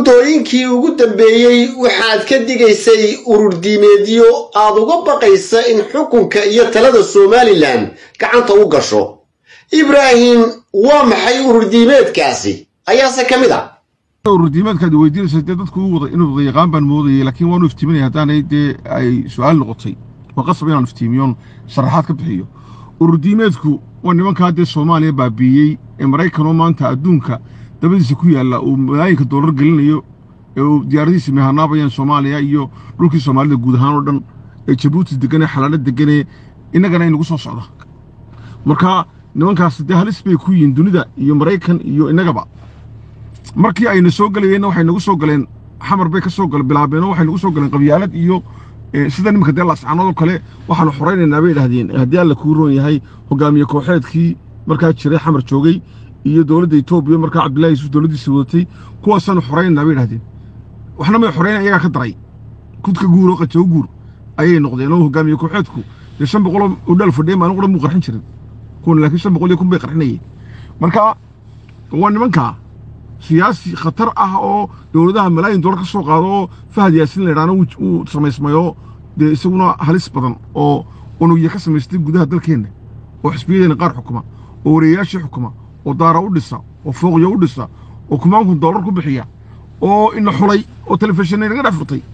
muddooyinkii ugu dambeeyey waxaad ka digaysay urur diimeedyo aad uga baqaysa in xukunka iyo talada somalilan gacanta u gasho ibraahim waa maxay urur diimeedkaasi ayaase ka mid a urur diimeedkaad weydiinaysa dee dadku u wada inuu wada yaqaan baan moodayay laakiin waanu iftiiminaya haddaanay dee ay su-aal noqotay waa qasab inaan iftiimiyoon sharaxaad ka bixiyo urur diimeedku waa nimankaa dee soomaaliya baabiiyey ee maraykanoo maanta adduunka dabadiisa ku yaalla uu malaayinka doolar gelinayo ee uu diyaaradihiisa mehanaabayaan soomaaliya iyo dhulkii soomaalida guud ahaan oo dhan ee jabuuti deganee xalaalo deganee innagana inagu soo socda marka nimankaas dee halis bay ku yihiin dunida iyo maraykan iyo innagaba markii ayna soo gelayeenna waxay nagu soo galeen xamar bay ka soo gale bilaabeenoo waxay nagu soo galeen qabyaalad iyo sida nimanka dee lascanoodoo kale waxaanu xoraynaynaa bay idhahdeen haddii alla kuu roon yahay hogaamiye kooxeedkii markaa jiray xamar joogay iyo dowladda etoobiya markaa cabdillahi yuusuf dowladdiisa wadatay kuwaasaanu xoraynaynaa bay idhahdeen waxna may xorayn iyagaa ka daray kudka guur oo qajow guur ayay noqdeen oo hogaamiye kooxeedku dee shan boqoloo udhaal fadhiya maalin qura muu qarxin jirin kuwan laakiin shan boqol iyo kun bay qarxinayeen marka waa nimankaa siyaasi khatar ah oo dowladaha malaayin doolar ka soo qaado oo fahad yaasin laydhaana uu samaysmayoo dee isaguna halis badan oo unugya ka samaystay gudaha dalkeenna oo xisbiyadeena qaar xukuma oo wareeyayaashii xukuma oo daara u dhisa oo fooqyo u dhisa oo kumaankun doolar ku bixiya oo ina xulay oo telefishinna inaga dhex furtay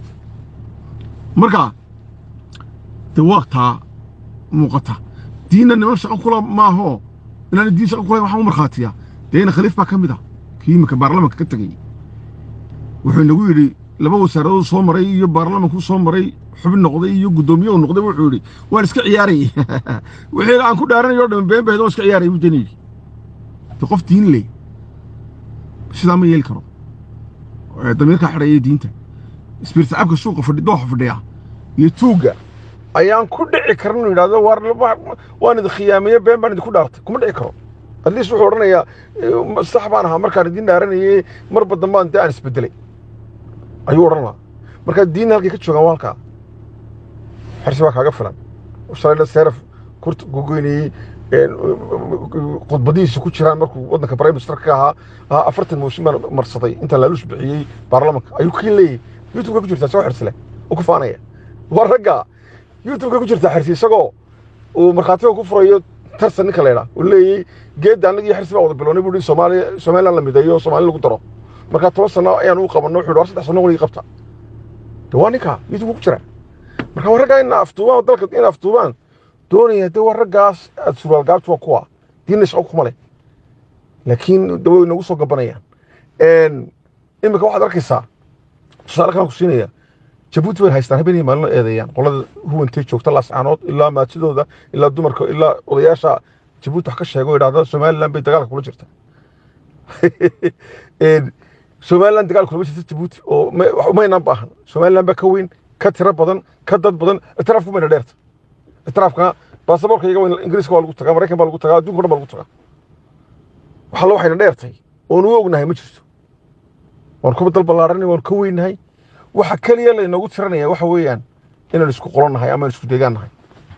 marka dee waaqtaa muuqata diinna niman shaqo kula maahoo inaana diin shaqo kulayn waxaan u markhaatiyaa dee ina khaliif baa ka mid ah kii iminka baarlamanka ka tegey wuxuu inagu yidhi laba wasaaradood soo maray iyo baarlamankuu soo maray xubin noqday iyo guddoomiye uu noqday wuxuu yidhi waan iska ciyaarayey wixii aan ku dhaaranayo o dhan been bahed waan iska ciyaarayay buu dani yidhi de qof diin leh sidaa ma yeeli karo damiirkaa xidhaya diinta isbiirtacabka suuqa fadhi dooxa fadhiya iyo tuugga ayaan ku dhici karin inuu yidhahdo waan idin khiyaameye been baan idinku dhaartay kuma dhici karo atleast wuxuu odhanayaa sax baan ahaa markaan idiin dhaaranayey marba dambaan dee aan isbedelay ayuu odhan lahaa markaa diinna halkay ka joogaan waa halkaa xersi baa kaaga filan shalayla seeraf kurta gogoynayey khudbadihiisa ku jiraan markuu waddanka prime minister ka ahaa afartan mooshin baan marsaday intaan laaluus bixiyey baarlamanka ayuu kii leeyahy youtubeka ku jirtaa isagoo xersile oo ku faanaya waa ragga youtubeka ku jirtaa xersi isagoo uu markhaatiga ku furayo tarsan ninka laydhaa uu leeyey geedda annaga iyo xirsi baa wada bilownay buu soomaaliya somaliland la mideeyo soomaali lagu daro markaa toban sano ayaan u qabanno wuxuu war saddex sano waliga qabta de waa ninka youtube ku jira marka waa raggaa ina aftuubaan dalka ina aftuubaan doonaya de waa raggaas aad surwaal gaabtu waa kuwa diinna shaqo kuma leh laakiin de way nagu soo gabanayaan imika waxaad arkaysaa tusaale kalaan ku siinaya jabuuti bay haystaan habeenay maalin eedeeyaan qolada huwantay joogta laascaanood ilaa maatidooda ilaa dumarka ilaa odayaasha jabuuti wax ka sheego idhahda somaliland bay dagaalka kula jirta somaliland dagaal kulama jirta jabuuti oo umaynaan baahan somaliland baa ka weyn ka tiro badan ka dad badan itiraafku mayna dheerta itiraafka baasaboorka iyaga ingiriiska waa lagu tagaa maraykan baa lagu tagaa adduunka dhan baa lagu tagaa wax alla waxayna dheertay oon u ognahay ma jirto waan kuba dal ballaaranay waan ka weynahay waxa keliya laynoogu tiranaya waxa weeyaan inaan isku qolan nahay ama aan isku deegaan nahay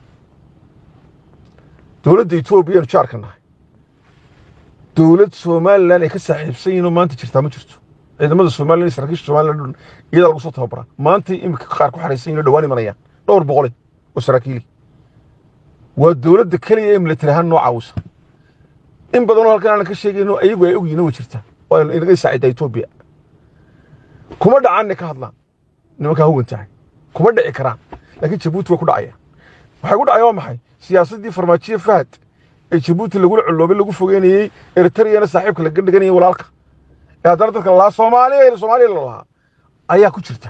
dowladda etoobiya anu jaarka nahay dowlad somalilan ay ka saaxiibsan yihiin oo maanta jirtaa ma jirto ciidamada somalilan iyo saraakiisha somalilan iyadaa lagu soo tababaraa maantay iminka qaar ku xaraysan yihin oo dhawaan imanayaan dhowr boqole oo saraakiili waa dowladda keliya ee militari ahaan noo caawisa in badanoo halkan aanan ka sheegayno ayagu ay ogyihin way jirtaa waa inaga saacidaa etoobiya kuma dhacaanne ka hadlaan nimankaa huwan tahay kuma dhici karaan laakiin jabuuti way ku dhacayaan waxay ku dhacaya waa maxay siyaasaddii farmaajiye fahad ee jabuuti lagula colloobay lagu fogeynayey eritreyana saaxiibka laga dhiganayay walaalka ee haddana dadka lalahaa soomaaliya soomaaliya lalahaa ayaa ku jirta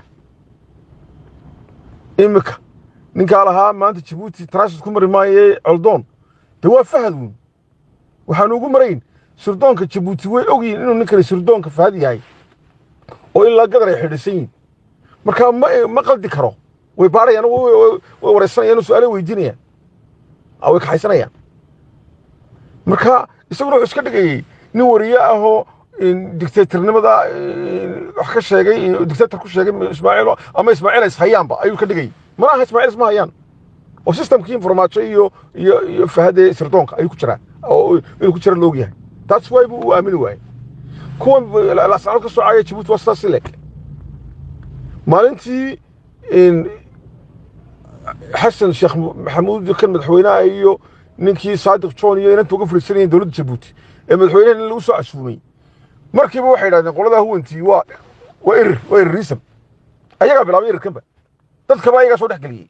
imika ninkaa lahaa maanta jabuuti transit ku mari maaye coldoon de waa fahad weyn waxaanu ugu marayn sirdoonka jabuuti way ogyihin inuu ninkani sirdoonka fahad yahay oo ilaa gadar ay xidhisan yihin marka ma qaldi karo way baarayaan way wareysanayaan su-aale weydiinayaan way kaxaysanayaan marka isaguna wuxuu iska dhigayey nin wariye ahoo dictatornimada wax ka sheegay dictator ku sheegay ismaaciil ama ismaaciil is hayaanba ayuu ka dhigayay mana aha ismaaciil isma hayaan oo systemkii informaajo iyo iyo iyo fahade sirdoonka ayuu ku jiraa oo inuu ku jira loog yahay taas waay buu u aamini waayey kuwan laascaanood ka soo caaya jabuuti waa sidaas leeg maalintii xasan sheekh maxamuud kan madaxweynaha iyo ninkii saadiq john iyo inanta uga fariisanayeen dowladda jabuuti ee madaxweynaha in lagu soo casuumay markiiba waxay idhahdeen qoladaa huwantii waa waa erir waa erirism ayagaa bilaabay erirkanba dadkaba ayagaa soo dhex geliyey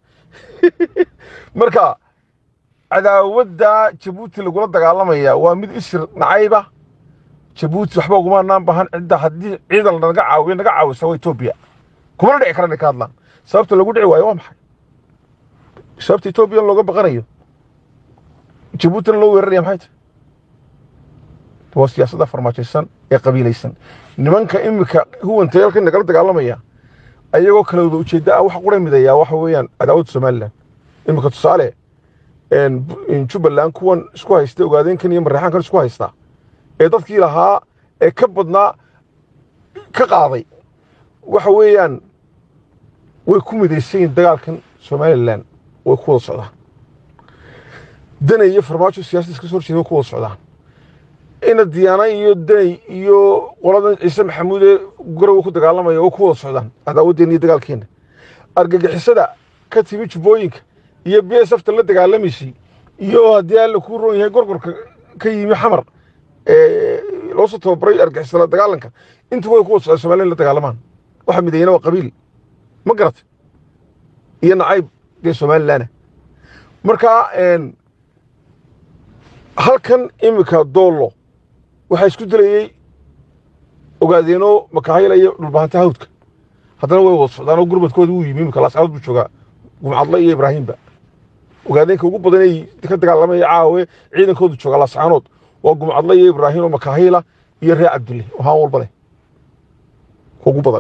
marka cadaawadda jabuuti lagula dagaalamaya waa mid isir nacayba jabuuti waxba uguma naan bahan cidda haddii ciidan naga caawiyo naga caawisa waa etoobiya kumana dhici karan ay ka hadlaan sababta lagu dhici waayo waa maxay sababta etoobiya looga baqanayo jabuutina loo weeraraya maxay tahay waa siyaasadda farmaajaysan ee qabiilaysan nimanka imika huwanta halkan nagala dagaalamaya ayagoo kala wada ujeedda ah waxa qura midayaa waxa weeyaan cadaawadda somalilan imika tusaale jubbaland kuwan isku haysta ogaadeenkan iyo mareexaankan isku haysta ee dadkii lahaa ee ka badnaa ka qaaday waxa weeyaan way ku midaysan yihin dagaalkan somalilan way ku wada socdaan danay iyo farmaajo siyasada iska soo horjeeda way ku wada socdaan ina diyaana iyo danay iyo qoladan ciise maxamuud ee garowa ku dagaalamaya way ku wada socdaan cadaawaddeena iyo dagaalkeena argagixisada ka timi jubbooyinka iyo b s fta la dagaalamaysay iyo haddii alla kuu roon yahay gorgorka ka yimi xamar loo soo tababaray argixisada dagaalanka intuba way ku wada socdaan somalilan la dagaalamaan waxa mideeyana waa qabiil ma garatay iyo nacayb dee somalilanah marka halkan iminka doollo waxaa isku dilayey ogaadeeno makaahila iyo dhulbahanta hawdka haddana way wada socdaan oo gurmadkooda wuu yimi iminka laascaanood buu joogaa gumcadle iyo ibraahimba ogaadeenka ugu badan ay ka dagaalamaya caawe ciidankoodu joogaa laascaanood waa gumcadle iyo ibraahim oo makaahila iyo reer cabdulle oo haan walba leh ugu badan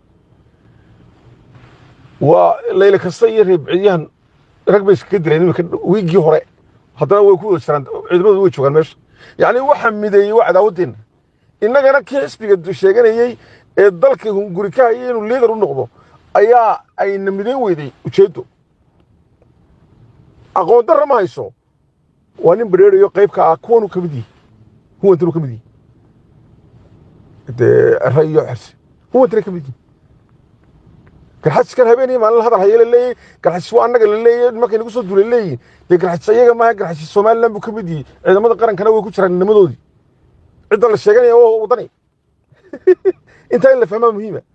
waa layle kasta iyo reebcidyahan rag bay iskaga dileen iminka wiiggii hore haddana way ku wada jiraan ciidamadu way joogaan meesha yacni waxa mideeyey waa cadaawaddeenna innagana kii xisbiga sheeganayey ee dalka hunguri ka hayay inuu liidar u noqdo ayaa ayna midayn weyday ujeeddo aqoon darra ma hayso waa nin badheerayo qaybka ah kuwanuu ka mid yihi huwantanuu ka mid yihi dee ra iyo xerse huwantana ka mid yihi garxajiskan habeen iyo maalin hadal haya la leeyahy garxajis waa annaga la leeyahy markay nagu soo duulay leeyihin dee garxajis ayaga maaha garxajis somaliland buu ka mid yihi ciidamada qarankana way ku jiraan nimadoodii cidda la sheeganaya waa wadani intaa in la fahmaa muhiima